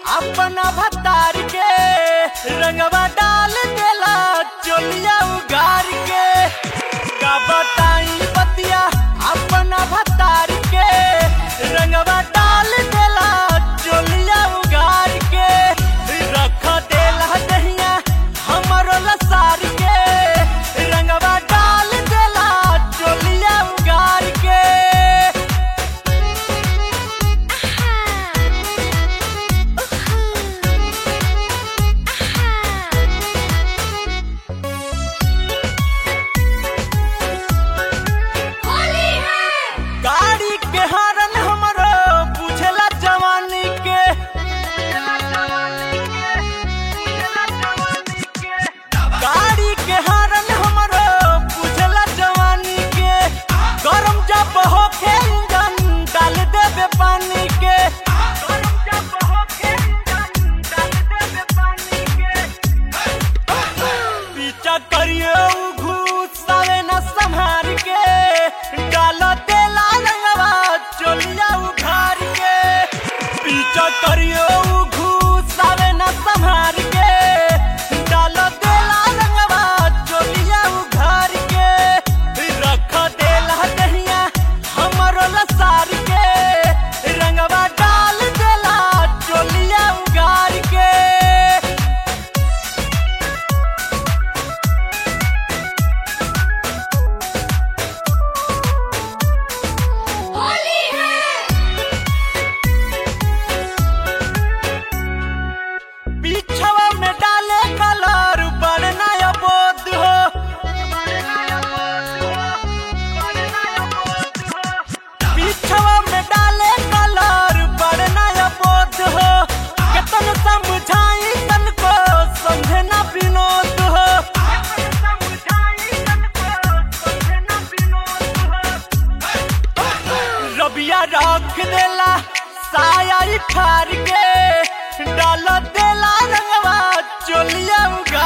अपना भतार के रंगवा डाल देला चोलिया उगार के का बताई बतिया अपना भतार के रंगवा डाल देला चोलिया उगार के रख देला दहिया हमरो लसार के रंगवा डाल देला चोलिया उगार के गाड़ी के हरन हमरो बुझला जवानी के गाड़ी के हरन हमरो बुझला जवानी के गरम जब होखे इंजन डाल देबे पानी के गरम जब होखे इंजन डाल देबे पानी के पीछा करियो घुसावे न संभार के डाल देला रंगवा चोलिया उघार के पीछा करियो घुसावे न संभार के डाल देला रंगवा चोलिया उघार के रख देला दहिया हमरो लसार के रंगवा डाल देला चोलिया उघार के होली है पीछवा में डाले कलर बढ़ना बोध हो पीछवा में डाले कलर बढ़ना बोध हो केतन समझाई तन को समझे ना विनोद हो रबिया रख देला साया खार के डाल देला रंगवा चोलिया उगा